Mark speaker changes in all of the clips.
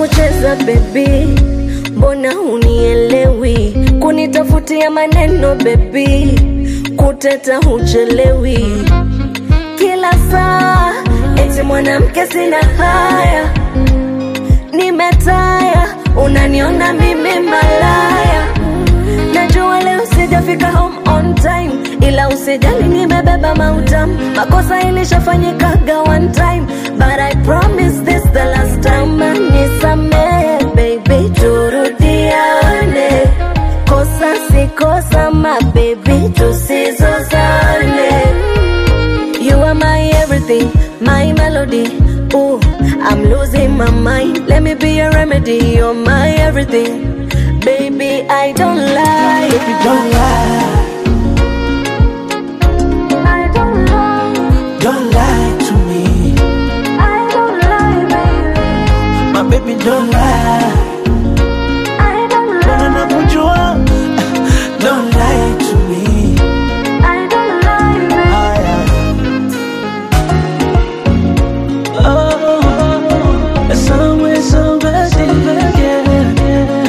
Speaker 1: kucheza bebi, mbona hunielewi? Kunitafutia maneno bebi, kuteta huchelewi. Kila saa eti mwanamke sina haya, nimetaya, unaniona mimi malaya. Najua leo sijafika home on time, ila usijali, nimebeba mautam. Makosa ilishafanyikaga one time, but I promise this the last time. Nisamehe baby, turudiane, kosa si kosa, my baby, tusizozane. You are my everything, my melody. Ooh, I'm losing my mind. Let me be your remedy. You're my everything. Baby, I don't lie.
Speaker 2: Baby, don't lie,
Speaker 1: I don't lie.
Speaker 2: don't lie to me.
Speaker 1: I don't lie, baby.
Speaker 2: My baby, don't lie.
Speaker 1: I don't
Speaker 2: Mbona nakujua? Don't lie to me.
Speaker 1: I don't lie, baby.
Speaker 2: Haya. Oh, somewhere, somewhere, yeah, yeah.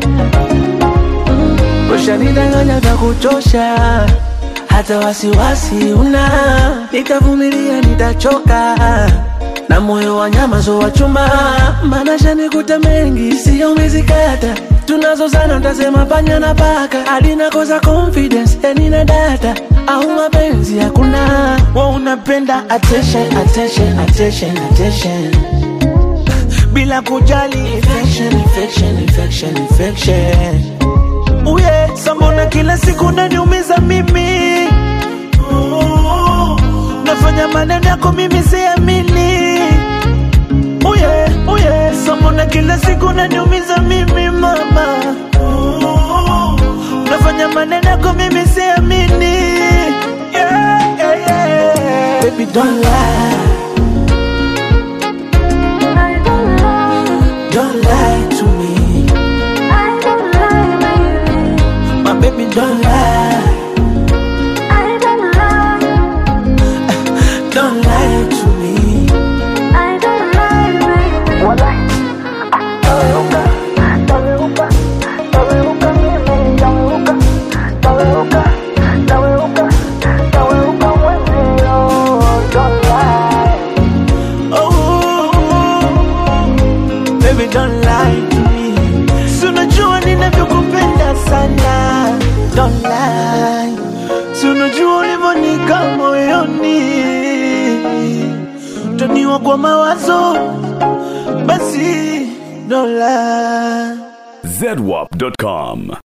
Speaker 2: Mm, Ushanidanganya vya kuchosha, hata wasiwasi una, nitavumilia, nitachoka na moyo wa nyama zo wa chuma, maana shanikuta mengi, sio mizikata tunazozana, utasema panya na paka, hadi nakosa confidence, yani na data au mapenzi hakuna, wa unapenda attention, attention, attention, attention bila kujali infection, infection, infection, infection. Uye, sambona kila siku naniumiza mimi Oh, nafanya maneno yako mimi siamini Uye, uye, sambona kila siku naniumiza mimi mama Oh, nafanya maneno yako mimi siamini yeah, yeah, yeah. Baby don't lie,
Speaker 1: I don't lie.
Speaker 2: don't lie to me
Speaker 1: I don't lie, baby.
Speaker 2: My baby don't lie,
Speaker 1: I don't lie.
Speaker 2: don't lie to me
Speaker 1: I don't lie, baby. Wallahi. Taweuka, taweuka, taweuka mimi, taweuka, taweuka, taweuka, taweuka wewe, oh, don't lie.
Speaker 2: Oh, baby don't lie to me. Si unajua ninavyokupenda sana. Don't lie. Si unajua ulivyonika moyoni. Utaniwa kwa mawazo. Basi don't lie.
Speaker 3: zedwap.com.